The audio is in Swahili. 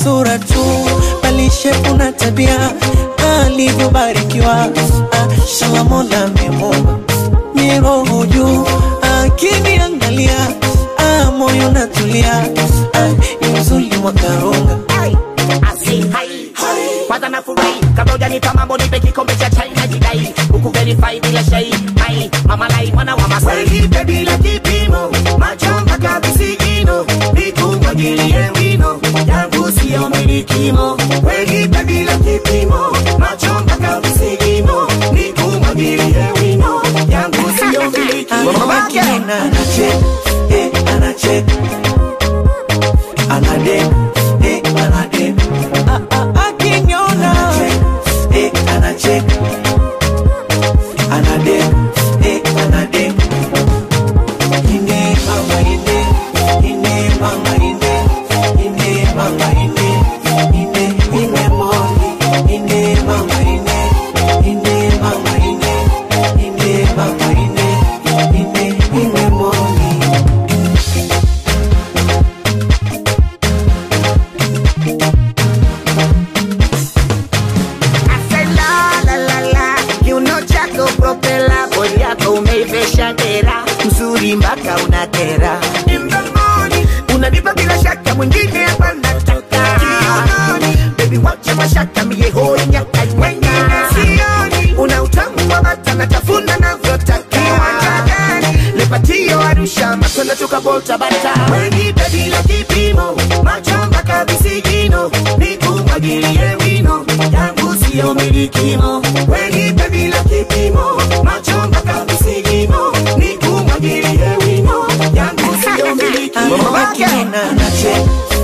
sura tu, bali shepu na tabia alivyobarikiwa. Ah, Shala Mola amemuumba miroho juu, akiniangalia ah, moyo natulia, ah, ni uzuri wa karunga Asi, hai. kwanza nafurahi kabla hujanipa mambo nipe kikombe cha chai na jidai huku verify bila shai mai mama lai mwana wa masai Welipe bila kipimo, macho mpaka visigino, nikumwagilie wino, yangu siyo milikimo. Welipe bila kipimo, macho mpaka visigino, nikumwagilie wino, yangu siyo milikimo. Akina Anacheka, eh, anacheka. Anadeka, eh, anadeka. akiniona Anacheka, eh, anacheka. Anadeka, eh, anadeka. Ine mama ine, ine mama ine, ine mama ine, ine ine moni, ine mama ine, ine mama ine, ine mama ine, ine ine moni. Ase la la la la kiuno chako propela bodi yako umeivesha dera mzuri mpaka unatera In the morning, unanipa bila shaka mwingine hapa nataka jioni, baby wacha mashaka mie hoi nyaka wengine sioni. una utamu wa bata natafuna navyotaka Kiwanja gani? lepatio arusha matwenda tukabolta bata Wenipe bila kipimo, macho mpaka visigino, nikumwagilie wino, yangu siyo milikimo. Wenipe bila kipimo, macho mpaka visigino, nikumwagilie wino, yangu siyo milikimo. akina Anacheka,